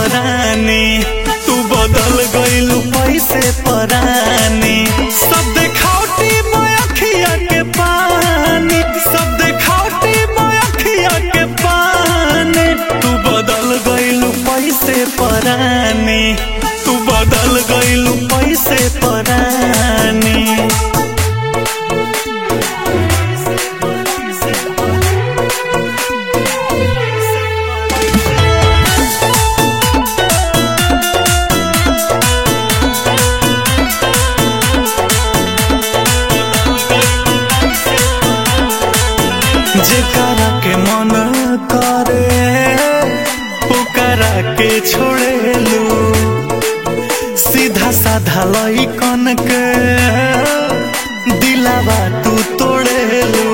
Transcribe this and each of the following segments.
परानी तू बदल गइलू पैसे परानी सब देखावटी मयखिया के पानी सब देखावटी मयखिया के पानी तू बदल गइलू पैसे परानी तू बदल गइलू पैसे परानी जेकरा के मन करे ओकरा के छोड़ेलू सीधा साधा लइकन के दिलावा तू तोड़ेलू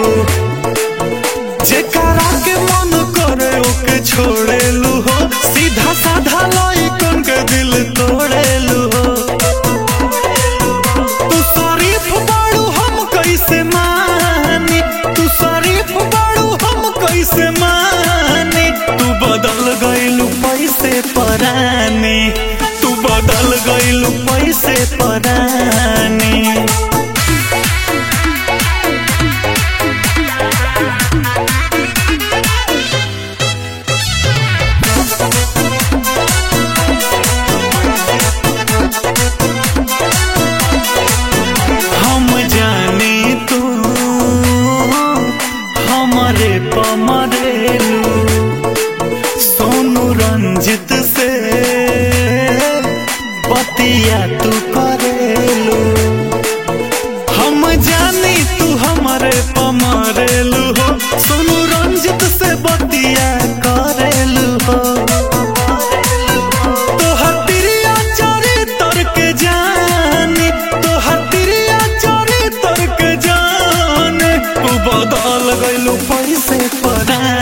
जेकरा के मन करे ओके छोड़ेलू हो सीधा साधा लइकन के दिल तोड़ेलू हो तू शरीफ बाड़ू हम कैसे मानी तू शरीफ बाड़ू हम कैसे मानी तू बदल गइलू पैसे परानी तू बदल गइलू पैसे परानी हम जानी तू हमारे पमरेलू सोनू रंजित से बतिया तू करेलू हम जानी तू हमारे पमरेलू हो सोनू रंजित से बतिया करेलू हो तोहर तिरिया चोरी तर के जानी तोहर तिरिया चोरी तर के जानी तू बदल गइलू पैसे परानी